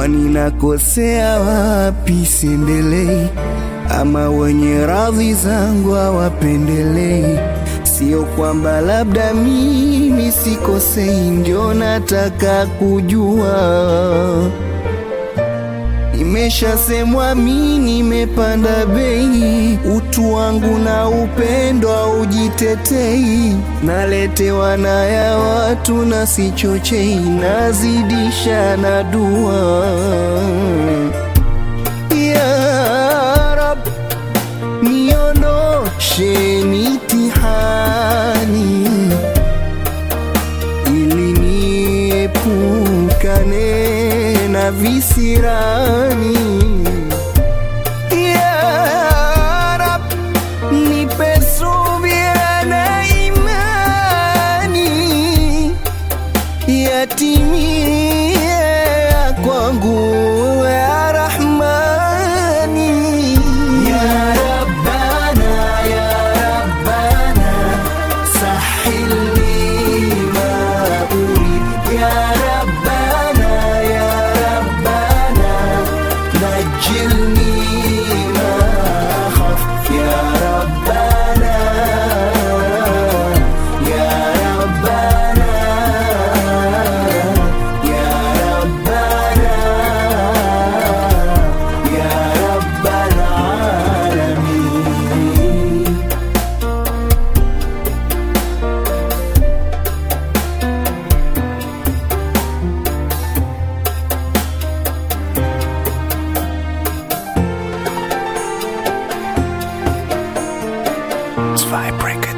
kwani nakosea wapi? Siendelei ama wenye radhi zangu hawapendelei? Sio kwamba labda mimi sikosei, ndio nataka kujua Nimeshasemwa mi nimepanda bei, utu wangu na upendo aujitetei, naletewa na ya watu na sichochei, nazidisha na dua ya Rab, niondoshe mitihani ili niepukane na visirani. Ya Rab, nipe subira na imani yatimie ya kwangu ya Rahmani ya Rabbana ya Rabbana sahil li ma urid ya Rabbana ya Rabbana najilni ma akhaf ya Rabbana ya Rabbana ya Rabbana ya Rabbal alamin Zwei Records.